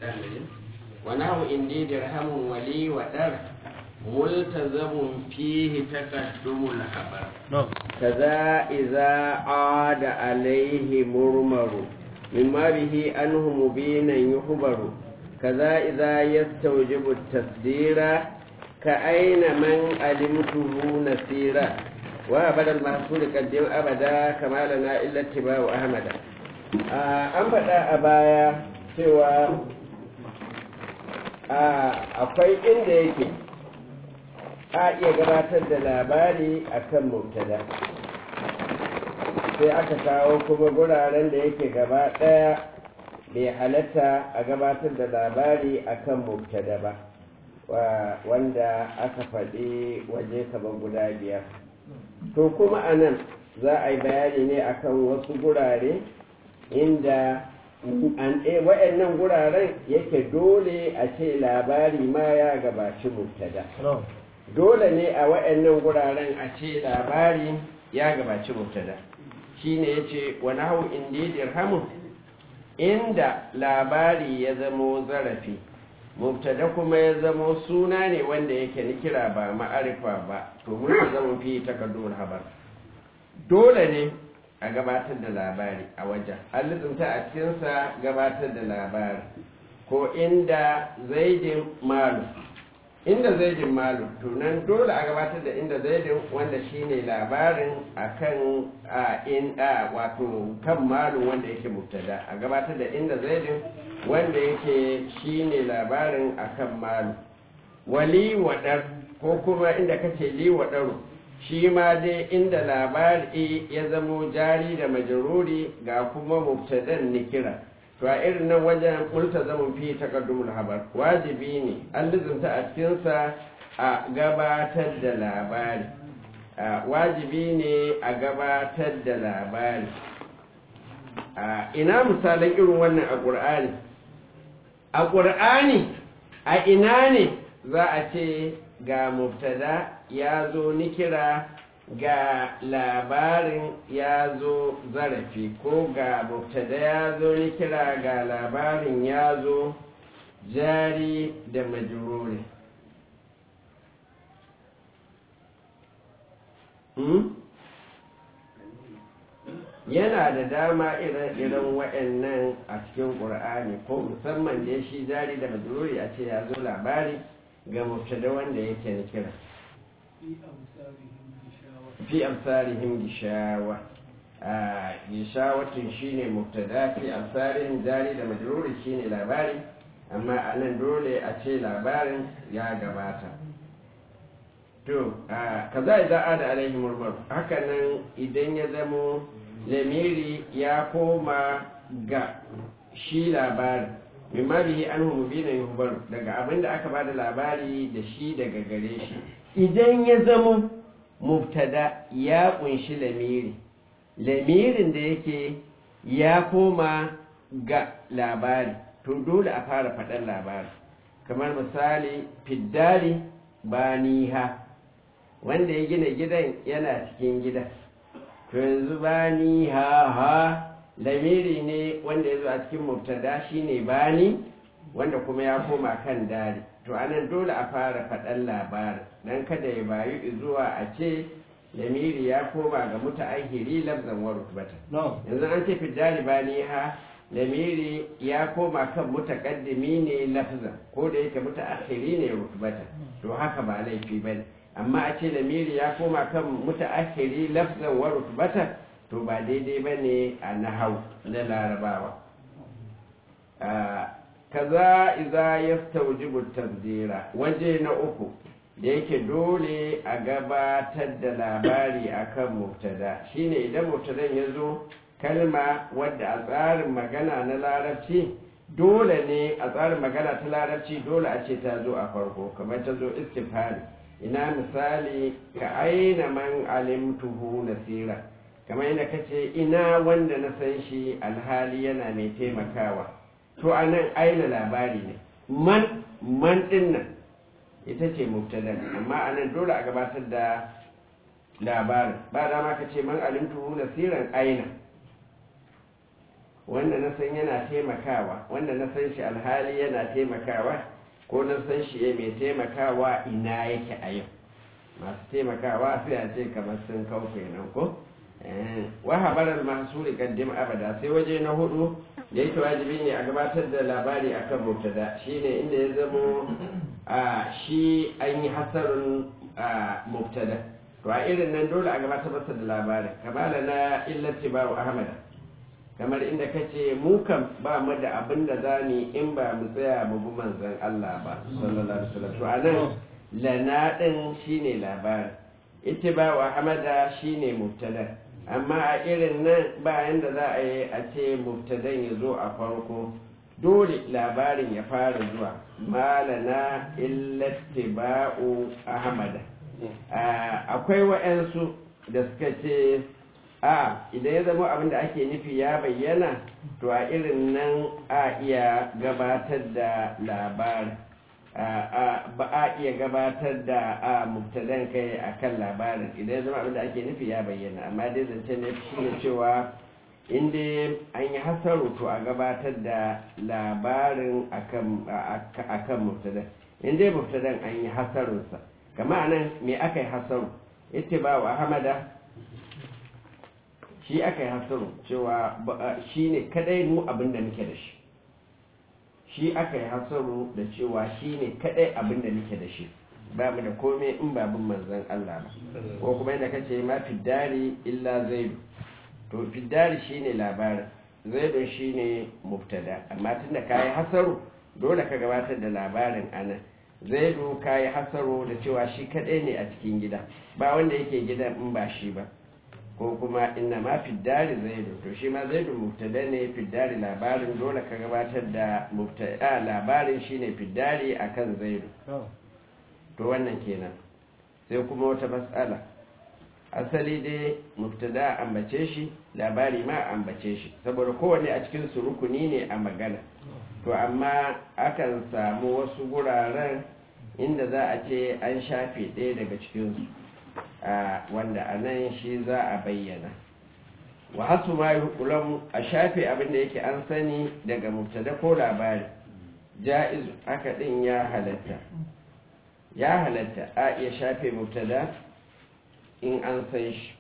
ونحو إني درهم ولي ودر ملتزم فيه تقدم الخبر كذا إذا عاد عليه مرمر مما به أنه مبينا يخبر كذا إذا يستوجب التصدير كأين من علمته نسيرا وأبدا المحصول قدم أبدا كما لنا إلا اتباع أحمد an faɗa a baya cewa akwai inda yake a iya gabatar da labari a kan mubtada sai aka kawo kuma guraren da yake gaba ɗaya bai halatta a gabatar da labari a kan mubtada ba wanda aka faɗi waje kamar guda biyar to kuma a nan za a yi bayani ne akan wasu gurare inda wa'annan guraren yake dole a ce labari ma ya gabaci mubtada dole ne a wa'annan guraren a ce labari ya gabaci mubtada shine yace wa nahu indi dirhamun inda labari ya zamo zarafi mubtada kuma ya zamo suna ne wanda yake ni kira ba ma'arifa ba to mun zama fi takaddun habar dole ne a gabatar da labari a wajen halittunta a cikinsa gabatar da labari ko inda zaidin malu inda zaidin malu tunan dole a gabatar da inda zaidin wanda shine labarin akan a in a wato kan malu wanda yake mubtada a gabatar da inda zaidin wanda yake shine labarin akan malu wali wadar ko kuma inda kace li wadaru shi ma dai inda labari ya zamo jari da majaruri ga kuma mubtadan nikira to a irin nan wajen multazamun fi taqaddumul habar wajibi ne an lizinta a cikinsa a gabatar da labari wajibi ne a gabatar da labari ina misalan irin wannan a ƙur'ani a ƙur'ani a ina ne za a ce ga mubtada ya zo nikira ga labarin ya zo zarafi ko ga mubtada ya zo nikira ga labarin ya zo jari da majururi hmm? yana da dama irin waɗannan a cikin ƙur'ani ko musamman da shi jari da majururi a ce ya zo labari ga mubtada wanda yake na kira fi amsarihim gishawa gishawatin shine mubtada fi amsarihim jari da majruri shine labari amma anan dole a ce labarin ya gabata to kaza idan ada alaihi murmur hakanan idan ya zamo lamiri ya koma ga shi labarin mimma bihi anhu mubina yuhbaru daga abinda aka bada labari da shi daga gare shi idan ya zama mubtada ya kunshi lamiri lamirin da yake ya koma ga labari to dole a fara faɗan labari kamar misali fiddari baniha wanda ya gina gidan yana cikin gidan to yanzu baniha ha lamiri ne wanda ya zo a cikin mubtada shine bani wanda kuma ya koma kan dari to anan dole a fara faɗan labarin dan kada ya bayu zuwa a ce lamiri ya koma ga muta'ahiri lafzan wa rutbata yanzu an ce fidari bani ha lamiri ya koma kan mutaqaddimi ne lafzan ko da yake muta'ahiri ne rutbata to haka ba laifi bane amma a ce lamiri ya koma kan muta'ahiri lafzan wa rutbata to ba daidai ba ne a nahau na larabawa kaza iza ya staujibu tanzira waje na uku da yake dole a gabatar da labari akan mubtada shine idan mubtadan ya zo kalma wadda a tsarin magana na larabci dole ne a tsarin magana ta larabci dole a ce ta zo a farko kamar ta zo istifhari ina misali ka aina man alimtuhu nasira kamar yadda ka ce ina wanda na san shi alhali yana mai taimakawa to a nan aina labari ne man man din nan ita ce mubtadan amma a nan dole a gabatar da labarin ba dama ka ce man alimtuhu nasiran aina wanda na san yana taimakawa wanda na san shi alhali yana taimakawa ko na san shi ya mai taimakawa ina yake a yau masu taimakawa sai a ce kamar sun kau kenan ko wa habarar mahsuri kaddim abada sai waje na hudu da yake wajibi ne a gabatar da labari akan mubtada shine inda ya zamo a shi an yi hasarun mubtada to a irin nan dole a gabatar masa da labari kamala na illati babu ahmada kamar inda ka ce mu kan ba mu da abin da za mu in ba mu tsaya mu bi manzon Allah ba sallallahu alaihi wasallam to anan lana din shine labari ittiba wa hamada shine mubtada amma a irin nan bayan da za a yi a ce mubtadan ya zo a farko dole labarin ya fara zuwa malana illattiba'u ahmada akwai wa'yansu da suka ce a idan ya zama abin da ake nufi ya bayyana to a irin nan a iya gabatar da labari ba a iya gabatar da a mubtadan kai a kan labarin idan ya zama abin da ake nufi ya bayyana amma dai zance ne shi ne cewa inda an yi hasaru to a gabatar da labarin a kan mubtadan inda mubtadan an yi hasarunsa kama nan me aka yi hasaru ita ba wa hamada shi aka yi hasaru cewa shi ne kadai mu abin da muke da shi shi aka yi hasaru da cewa shi ne kadai abin da muke da shi ba mu da komai in babin manzan Allah ba ko kuma yadda kace ma fiddari illa zaidu to fiddari shine labarin zaidu shine mubtada amma tunda kayi hasaru dole ka gabatar da labarin anan zaidu kayi hasaru da cewa shi kadai ne a cikin gida ba wanda yake gidan in ba shi ba ko kuma inna ma fiddari zaidu to shi ma zaidu mubtada ne fiddari labarin dole ka gabatar da mubtada labarin shine fiddari akan zaidu to wannan kenan sai kuma wata matsala asali dai mubtada ambace shi labari ma ambace shi saboda kowanne a cikin su rukuni ne a magana to amma akan samu wasu guraren inda za a ce an shafe ɗaya daga cikinsu wanda a nan shi za a bayyana wa hasu ma hukulan a shafe abin da yake an sani daga mubtada ko labari ja'izu haka ɗin ya halatta ya halatta a iya shafe mubtada in an san shi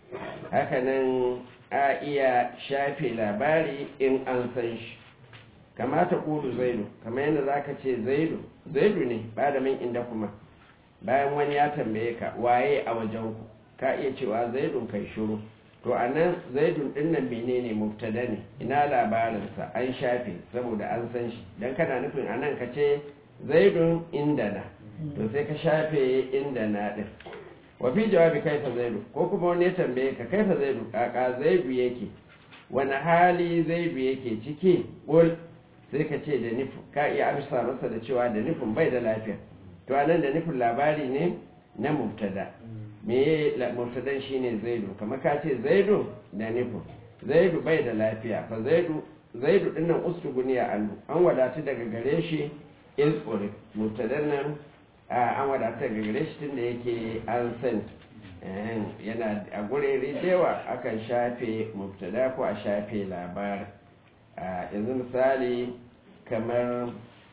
hakanan a iya shafe labari in an san shi kamata kudu zaidu kamar yadda za ka ce zaidu zaidu ne ba da min inda kuma bayan wani ya tambaye ka waye a wajenku ka iya cewa zaidun kai shuru to a nan zaidun din nan menene mubtada ne ina labarinsa an shafe saboda an san shi don kana nufin a nan ka ce zaidun inda na to sai ka shafe inda na din wa fi jawabi kaifa zaidu ko kuma wani ya tambaye ka kaifa zaidu kaka zaidu yake wani hali zaidu yake ciki ƙul sai ka ce da nufin ka iya amsa masa da cewa da nufin bai da lafiya to anan da nufin labari ne na mubtada me mubtadan shine zaidu kamar ka ce zaidu da nufin zaidu bai da lafiya fa zaidu zaidu dinnan ustuguniya annu an wadatu daga gare shi in tsuri mubtadan nan an wadatu daga gare shi tunda yake an san yana a gurere da yawa akan shafe mubtada ko a shafe labarin yanzu misali kamar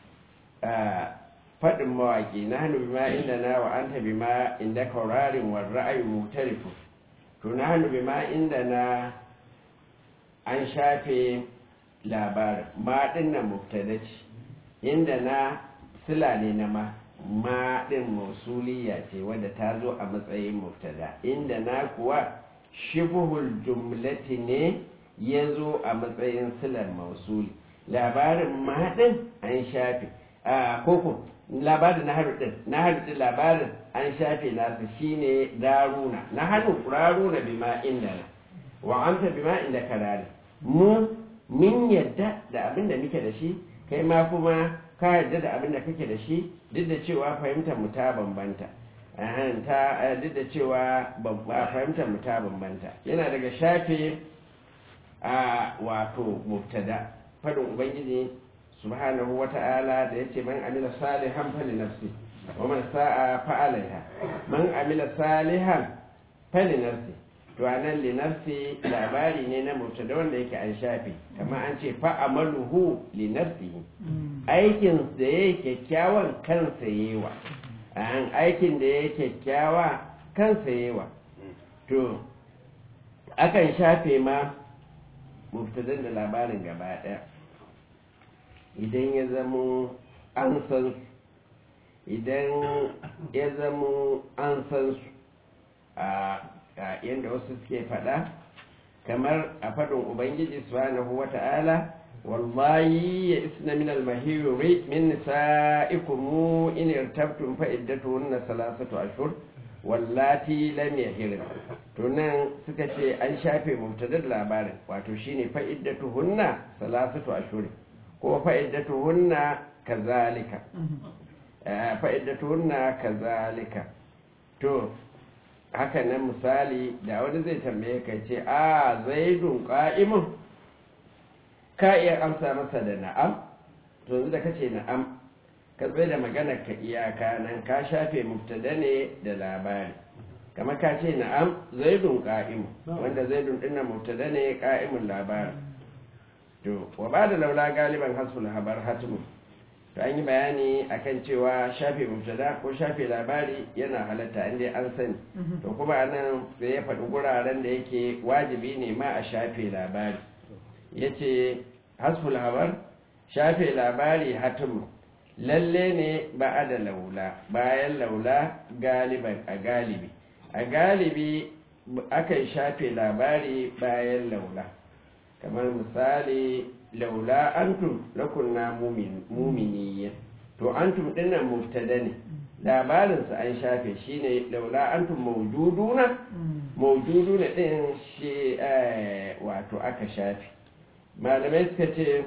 faɗin mawaƙi na hannu bima inda na wa an tabi ma inda kaurarin wa ra'ayi mutarifu to na hannu bima inda na an shafe labarin ma ɗin na mubtada ce inda na sila ne na ma ma ɗin mausuliya ce wadda ta zo a matsayin mubtada inda na kuwa shibuhul jumlati ne ya zo a matsayin silar mausuli labarin mahaɗin an shafe a koko labarin na haɗin na haɗin labarin an shafe nasa shine daruna na hannu raruna bima inda na wa anta bima inda karare mu min yadda da abin da muke da shi kai ma kuma ka yadda da abin da kake da shi duk da cewa fahimtar mu ta bambanta ta duk da cewa fahimtar mu ta bambanta yana daga shafe a wato mubtada fadin ubangiji subhanahu wata'ala da yace man amila salihan fali nafsi wa man sa'a fa alaiha man amila salihan fali nafsi to anan linafsi labari ne na mubtada wanda yake an shafe kamar an ce fa'amaluhu linafsihi aikin da ya kyakkyawan kansa yewa an aikin da ya kyakkyawa kansa yewa to akan shafe ma mubtadan da labarin gaba daya idan ya zamo an san su idan ya zamo an san su a yadda wasu suke fada kamar a faɗin ubangiji subhanahu wa ta'ala wallahi ya isna min al-mahiri min nisa'ikum in irtabtum fa iddatuhunna salasatu ashhur wallati lam yahir to nan suka ce an shafe mubtadar labarin wato shine fa iddatuhunna salasatu ashhur ko fa iddatuhunna kazalika fa iddatuhunna kazalika to haka nan misali da wani zai tambaye ka ce a zaidun qa'imun ka iya amsa masa da na'am to yanzu da kace na'am ka tsaye da maganar ka iyaka nan ka shafe mubtada ne da labari kama ka ce na'am zaidun qa'imun wanda zaidun din mubtada ne qa'imun labari to wa ba da laula galiban hasful habar hatimu to an yi bayani akan cewa shafe mubtada ko shafe labari yana halatta inda an sani to kuma anan sai ya faɗi guraren da yake wajibi ne ma a shafe labari ya ce hasful habar shafe labari hatimu lalle ne ba a da laula bayan laula galiban a galibi a galibi akan shafe labari bayan laula kamar misali laula antum lakunna muminiyya to antum dinnan mubtada ne labarinsa an shafe shine laula antum mawjuduna mawjuduna din shi wato aka shafe malamai suka ce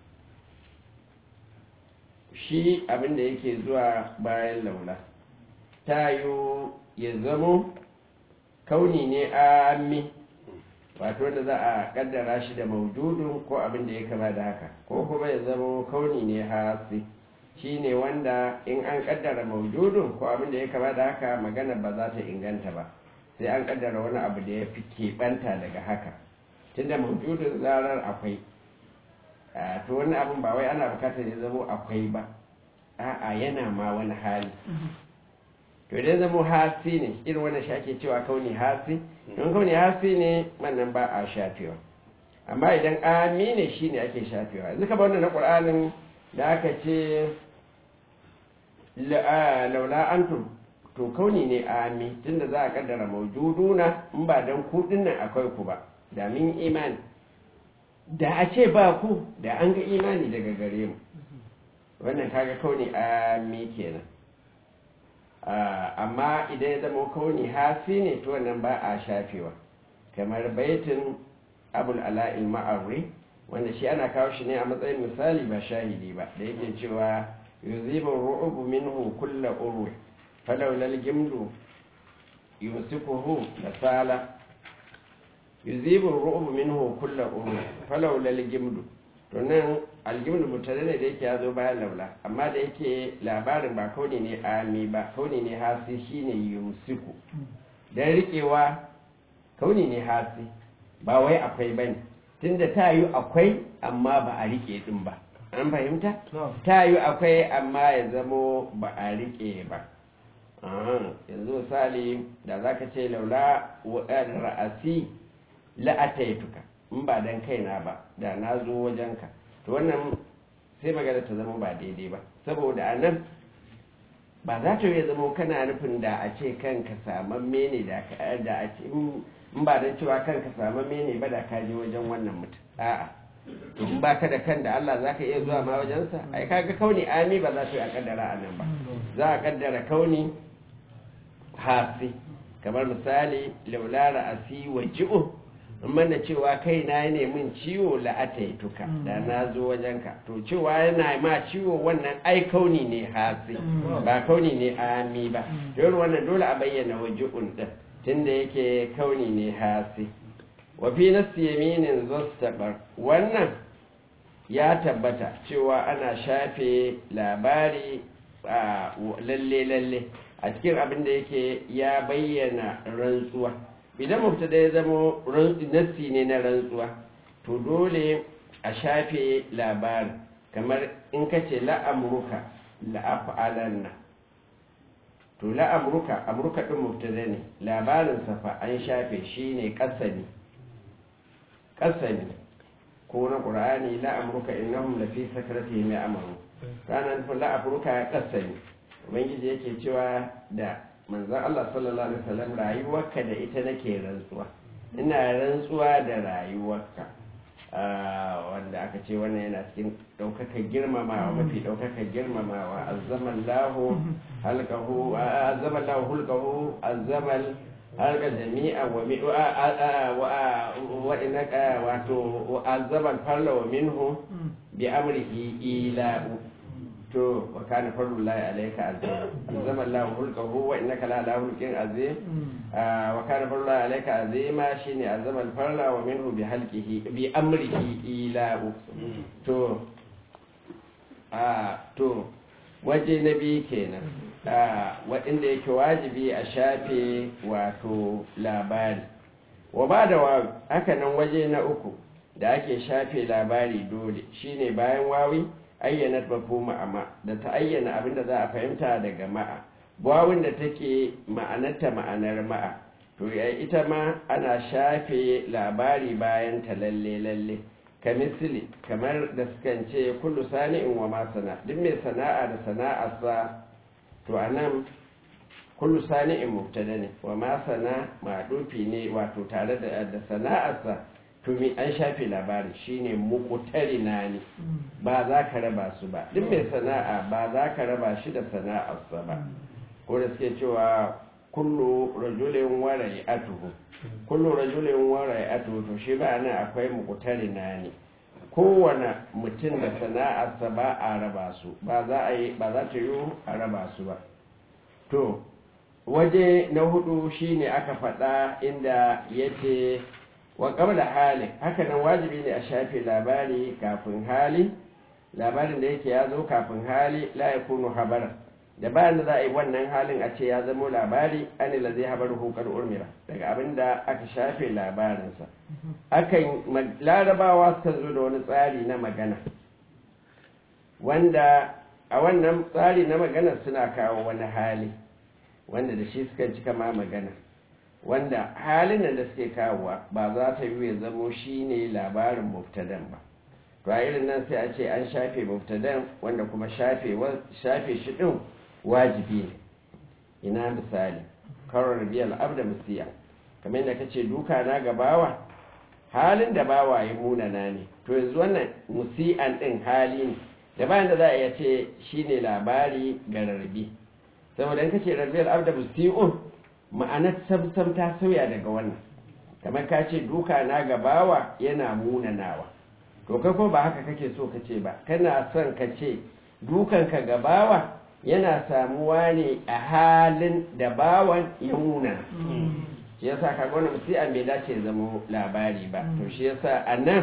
shi abinda yake zuwa bayan laula tayo ya zamo kauni ne ami wato wanda za a kaddara shi da maujudun ko abin da ya kama da haka ko kuma ya zama kauni ne hasi shi ne wanda in an kaddara maujudun ko abin da ya kama da haka magana ba za ta inganta ba sai an kaddara wani abu da ya fi keɓanta daga haka tunda maujudun zarar akwai to wani abin ba wai ana bukatar ya zama akwai ba a'a yana ma wani hali to idan zama hasi ne irin wannan shi ake cewa kauni hasi don kauni hasi ne wannan ba a shafewa amma idan ami ne shi ne ake shafewa yanzu ka wannan na ƙur'anin da aka ce laula antum to kauni ne ami tunda za a kaddara maujuduna in ba don kuɗin nan akwai ku ba da min imani da a ce ba ku da an ga imani daga gare mu wannan kaga kauni ami kenan amma idan ya zama kauni hasi ne to wannan ba a shafewa kamar baitin abul ala'il ma'arri wanda shi ana kawo shi ne a matsayin misali ba shahidi ba da yake cewa yuzibu ru'ubu minhu kulla urwi falawla al-gimdu yumsikuhu la sala yuzibu ru'ubu minhu kulla urwi falawla al-gimdu to nan aljimlu mutane ne da yake ya zo bayan laula amma da yake labarin ba kauni ne ami ba kauni ne hasi shine yumsiku dan rikewa kauni ne hasi ba wai akwai bane tunda ta yi akwai amma ba a rike din ba an fahimta ta yi akwai amma ya zamo ba a rike ba yanzu misali da za ka ce laula ra'asi la'ataituka in ba dan kaina ba da na zo wajenka to wannan sai magana ta zama ba daidai ba saboda a nan ba za ta yi zama kana nufin da a ce kanka samamme ne da a ce in ba don cewa kanka samamme ne ba da ka je wajen wannan mutum a'a to in ba ka da kan da Allah za ka iya zuwa ma wajensa ai kaga kauni ami ba za ta yi a kaddara a nan ba za a kaddara kauni hasi kamar misali laulara asi wa ji'u mana cewa kai na ne min ciwo la'ataituka da na zo wajenka to cewa yana ma ciwo wannan ai kauni ne hasi ba kauni ne ami ba don wannan dole a bayyana waji'un din tunda yake kauni ne hasi wa fi nasi yaminin zastabar wannan ya tabbata cewa ana shafe labari a lalle lalle a cikin abin da yake ya bayyana rantsuwa idan mubtada ya zama nassi ne na rantsuwa to dole a shafe labarin kamar in ka ce la'amruka la'af'alanna to la'amruka amruka din mubtada ne labarin safa an shafe shi ne kasani kasani ko na qur'ani la'amruka innahum lafi sakratihim ya'malu ranan fa la'amruka kasani ubangiji yake cewa da manzon Allah sallallahu alaihi wasallam rayuwarka da ita nake rantsuwa ina rantsuwa da rayuwarka wanda aka ce wannan yana cikin ɗaukakar girmamawa mafi ɗaukakar girmamawa azzaman lahu halkahu azzaman lahu hulkahu azzaman halka jami'a wa mi wa inaka wato azzaman farla wa minhu bi amrihi ila'u to wa kana farlullahi alayka azima azama Allahu hulqahu wa innaka la ala hulqin azim wa kana farlullahi alayka azima shine azama al-farla wa minhu bi halqihi bi amrihi ila to a to waje na biyu kenan waɗanda yake wajibi a shafe wato labari wa ba da wa haka nan waje na uku da ake shafe labari dole shine bayan wawi ayyana mafhuma amma da ta ayyana abin da za a fahimta daga ma'a wawin da take ma'anarta ma'anar ma'a to ita ma ana shafe labari bayan ta lalle lalle ka misali kamar da sukan ce kullu sani'in wa ma sana duk mai sana'a da sana'arsa to anan kullu sani'in mubtada ne wa ma sana madufi ne wato tare da sana'arsa to mi an shafe labari shine muqtarina ne ba za ka raba su ba duk mai sana'a ba za ka raba shi da sana'arsa ba ko da suke cewa kullu rajulin wa rai'atuhu kullu rajulin wa rai'atuhu to shi ba nan akwai muqtarina ne kowane mutum da sana'arsa ba a raba su ba za a yi ba za ta yi a raba su ba to waje na hudu shine aka faɗa inda yace wa qabla hali haka nan wajibi ne a shafe labari kafin hali labarin da yake ya zo kafin hali la yakunu habara da bayan da za a yi wannan halin a ce ya zamo labari an la zai habar hukar urmira daga abin da aka shafe labarinsa akan larabawa suka zo da wani tsari na magana wanda a wannan tsari na magana suna kawo wani hali wanda da shi suka cika ma magana wanda halin da suke kawowa ba za ta yi ya zamo shi ne labarin muftadan ba to a irin nan sai a ce an shafe muftadan wanda kuma shafe shi ɗin wajibi ne ina misali karar biyar abda musiya kamar yadda kace duka na ga bawa halin da bawa ya munana ne to yanzu wannan musi'an ɗin hali ne da bayan da za a iya ce shine labari ga rarrabe saboda in kace rarbiyar abda musi'un ma'anar samsam ta sauya daga wannan kamar ka ce duka na gabawa yana munanawa to kai ko ba haka kake so ka ce ba kana son ka ce dukanka gabawa yana samuwa ne a halin da bawan ya muna shi yasa ka gwana musu an bai dace zama labari ba to shi yasa a nan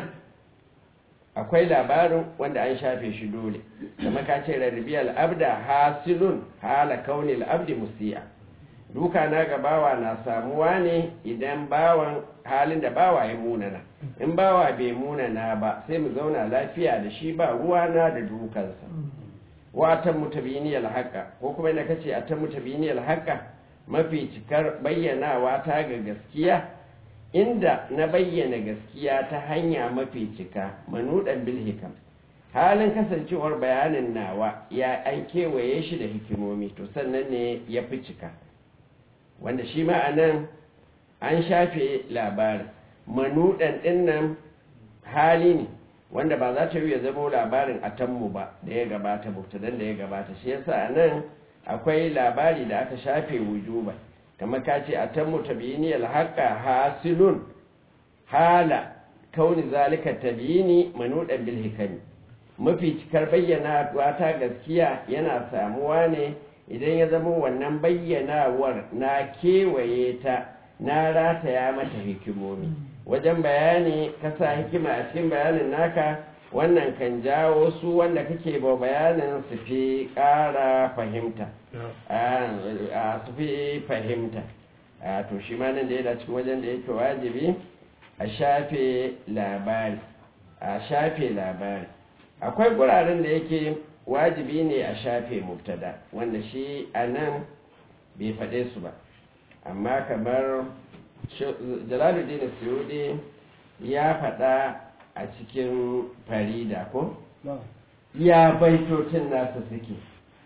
akwai labarin wanda an shafe shi dole kamar ka ce rarrabiyar abda hasilun hala kaunil abdi musi'a duka na ga bawa na samuwa ne idan bawan halin da bawa ya munana in bawa bai munana ba sai mu zauna lafiya da shi ba ruwa na da dukansa wa ta mutabiniyal haqa ko kuma ina kace a ta mutabiniyal haqa mafi cikar bayyanawa ta ga gaskiya inda na bayyana gaskiya ta hanya mafi cika manudan bil hikam halin kasancewar bayanin nawa ya an kewaye shi da hikimomi to sannan ne ya fi cika wanda shi ma'anan an shafe labarin manudan dinnan hali ne wanda ba za ta yi ya zama labarin a tanmu ba da ya gabata mubtadan da ya gabata shi yasa nan akwai labari da aka shafe wujuba kamar ka ce a tanmu tabiyiniyal haqa hasilun hala kauni zalika tabiyini manudan bil hikami mafi cikar bayyana ta gaskiya yana samuwa ne idan ya zama wannan bayyanawar na kewaye ta na rataya mata hikimomi wajen bayani ka sa hikima a cikin bayanin naka wannan kan jawo su wanda kake ba bayanin su fi ƙara fahimta su fi fahimta a to shi ma nan da yana cikin wajen da yake wajibi a shafe labari a shafe labari akwai guraren da yake wajibi ne a shafe mubtada wanda shi a nan bai faɗe su ba amma kamar jalaluddin suyudi ya faɗa a cikin farida ko ya baitocin nasa suke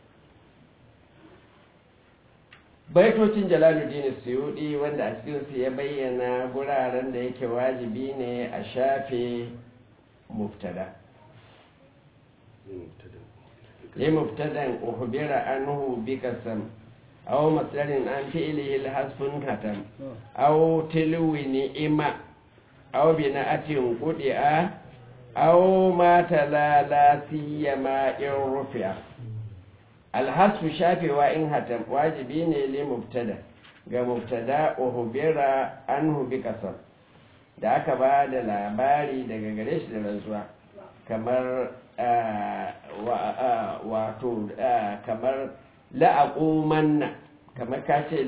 baitocin jalaluddin suyudi wanda a cikinsu ya bayyana guraren da yake wajibi ne a shafe mubtada لمبتدا أخبر عنه بقسم أو مصدر عن فعله الحذف ختم أو تلو نئمة أو بناءة قدئة أو ما تلا لا سيما إن رفع الحذف شافي وإن ختم واجبين لمبتدا ga mubtada uhbira anhu bi kasam da aka ba da labari daga gare shi da rantsuwa kamar wato kamar la'aƙumanna kamar ka ce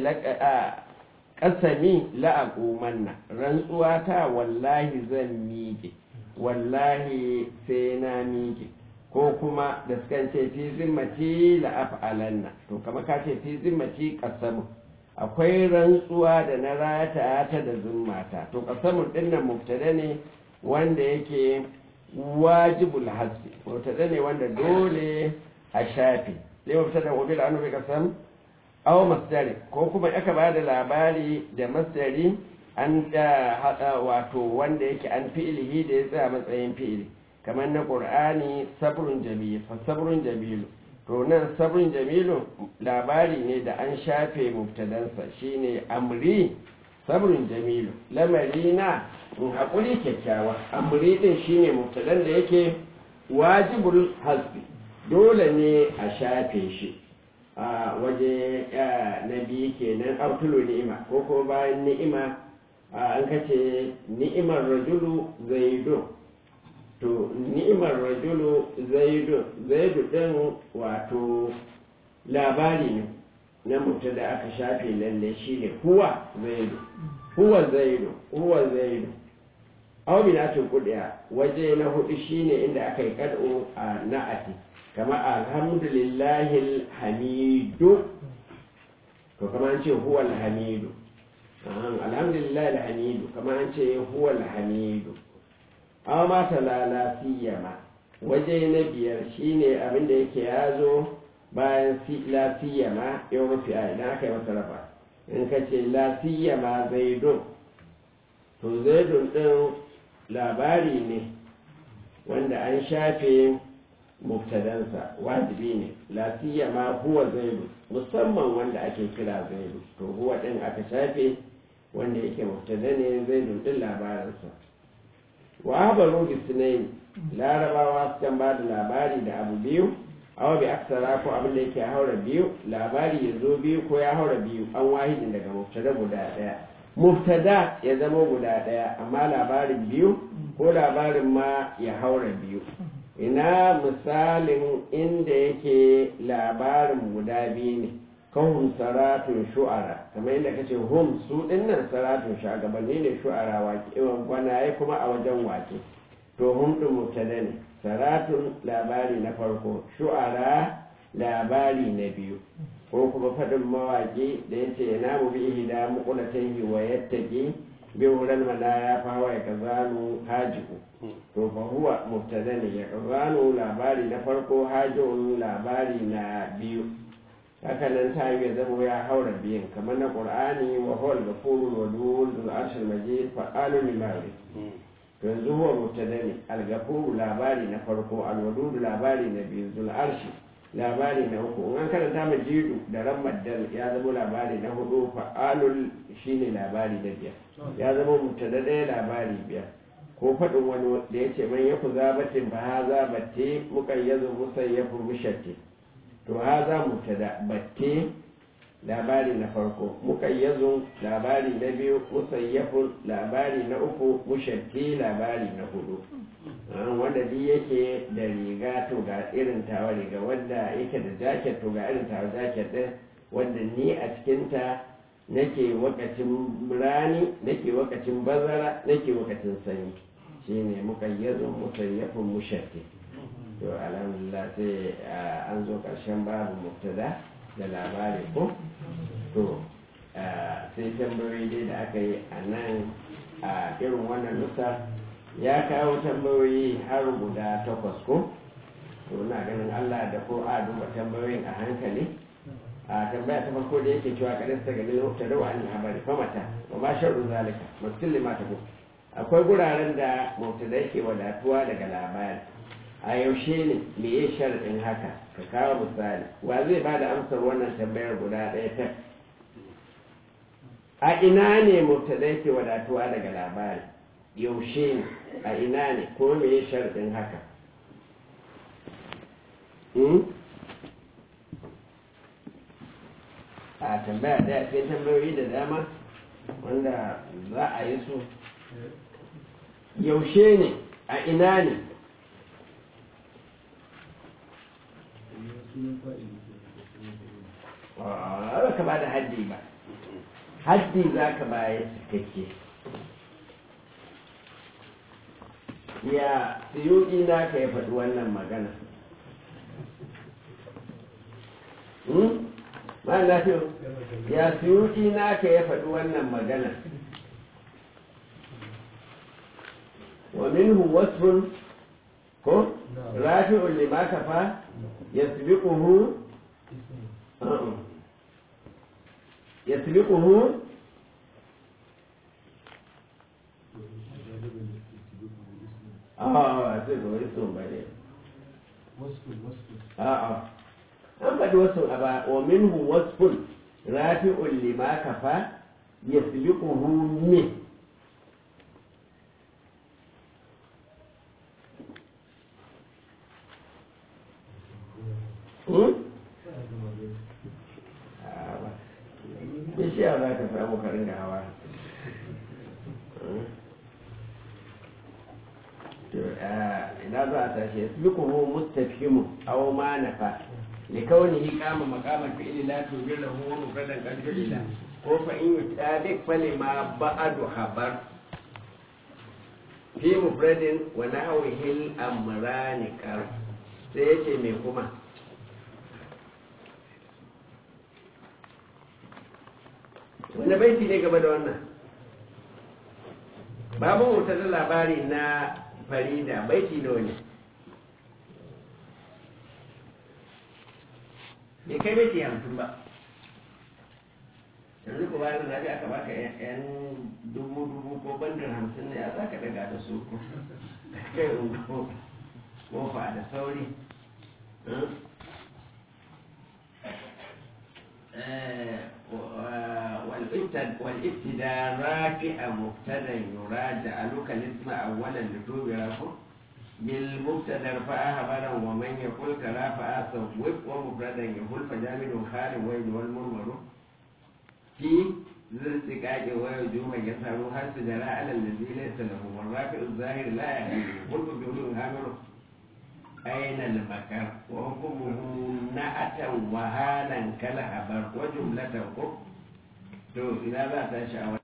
ƙasami la'aƙumanna rantsuwa ta wallahi zan miƙe wallahi sai na miƙe ko kuma da sukan ce fi zimmati la'af'alanna to kamar ka ce fi zimmati ƙasamu akwai rantsuwa da na rata ta da zimmata to ƙasamun ɗinnan mubtada ne wanda yake wajibul hasbi mubtada ne wanda dole a shafi sai mubtada wabil anu bi kasam aw masdari ko kuma aka ba da labari da masdari an da hada wato wanda yake an fi'ilihi da ya tsaya matsayin fi'ili kamar na qur'ani sabrun jamil fa sabrun jamil to nan sabrun jamilu labari ne da an shafe mubtadansa shine amri sabrun jamilu lamari na in haƙuri kyakkyawa amri din shine mubtadan da yake wajibul hasbi dole ne a shafe shi a waje na biyu kenan abtulu ni'ima ko ko bayan ni'ima an kace ni'imar rajulu zaidun to ni'imar rajulu zaidu zaidu din wato labari ne na mutum da aka shafe lalle shine huwa zaidu huwa zaidu huwa zaidu aw binatul qudiya waje na hudu shine inda aka yi kad'u a na'ati kama alhamdulillahi alhamidu to kama an ce huwa alhamidu alhamdulillahi alhamidu kama an ce huwa alhamidu aw ma talala siyama waje na biyar shine abin da yake yazo bayan la siyama yau mafi a idan aka yi masa rafa in ka ce la siyama zaidun to zaidun din labari ne wanda an shafe mubtadansa wajibi ne la siyama huwa zaidu musamman wanda ake kira zaidu to huwa din aka shafe wanda yake mubtada ne zaidun din labarinsa wa habaru bisnaini larabawa sukan ba da labari da abu biyu awa bi aksara ko abin da yake haura biyu labari ya zo biyu ko ya haura biyu an wahidin daga mubtada guda daya mubtada ya zama guda daya amma labarin biyu ko labarin ma ya haura biyu ina misalin inda yake labarin guda biyu ne kahun saratun shu'ara kamar yadda kace hum su dinnan saratun shagabanni ne shu'ara wake gwanaye kuma a wajen wake to hum din mubtada ne saratun labari na farko shu'ara labari na biyu ko kuma faɗin mawaƙi da ya ce yana mu bi ihda muqulatan wa yattaqi bi wuran malaya fa wa kazanu hajiku to fa huwa mubtada ne ya kazanu labari na farko hajun labari na biyu haka nan ta yi zama ya haura biyan kamar na qur'ani wa huwa al-ghafurur wadud zul arshil majid fa'alun lima yanzu huwa mubtada ne al-ghafuru labari na farko al-wadud labari na biyu zul arshi labari na uku in an karanta majidu da ran maddal ya zama labari na hudu fa'alul shine labari na biyar ya zama mubtada ɗaya labari biyar ko faɗin wani da ya ce man yaku zabatin fa haza batte muqayyazu musayyafu mushatti to haza mubtada batte labari na farko muqayyazun labari na biyu musayyafun labari na uku mushatti labari na hudu wanda duk yake da riga to ga irin tawa riga wanda yake da jaket to ga irin tawa jaket din wanda ni a cikinta nake wakacin rani nake wakacin bazara nake wakacin sanyi shine muqayyadun musayyafun mushatti to alhamdulillah sai an zo karshen babu mubtada da labari ko to sai tambayoyi dai da aka yi a nan a irin wannan nusa ya kawo tambayoyi har guda takwas ko to na ganin allah da ko a duba tambayoyin a hankali a tambaya ta farko da yake cewa kadin ta gani lokacin da wa'an labari famata wa ma sharru zalika musulli ma ta akwai guraren da mubtada yake wadatuwa daga labari a yaushe ne me ya sharɗin haka ka kawo misali wa zai ba da amsar wannan tambayar guda ɗaya ta a ina ne mubtada yake wadatuwa daga labari yaushe ne a ina ne ko me ya sharɗin haka a tambaya ɗaya sai tambayoyi da dama wanda za a yi su yaushe ne a ina ne ba ka ba da haddi ba haddi za ka baya cikakke ya siyuki na ka ya faɗi wannan magana ma lafiyo ya siyuki na ka ya faɗi wannan magana wa minhu wasfun ko rafi'un lima kafa yasbiquhu يسبقه اه سبقه اسم بعدين وصف وصف اه اه an faɗi wasu a ba wa minhu wasfun rafi'un lima kafa yasbiquhu min Hmm? bishiya za ka samu karin da hawa ina za a tashi ya fi kuma mustafimu aw ma nafa likaunihi kama maqamal fi'li la tujilahu wa mufradan qad fi'ila ko fa in yutabiq fali ma ba'du habar fi mufradin wa nahwihi al-amrani kar sai yace me kuma wanda baiti ne gaba da wannan babu wuta da labari na farida baiti nawa ne bai kai baiti hamsin ba yanzu ku bayan zaɓi aka baka yan dubu dubu ko bandar hamsin ne a za ka daga da su ko kai ungo kofa da sauri والابتداء رافع مبتدا يراجع لك الاسم اولا لتوبره بالمبتدا ارفع خبرا ومن يقول كرافع صوب ومفردا يقول فجامد خال وين والمرمر في ذي السكاك ويجوم يسهر هل سجراء على الذي ليس له والرافع الظاهر لا يهدي قلت بيقول هامر أين المكر وحكمه نأتا وهالا كالهبر وجملة قب to ina za ta sha'awa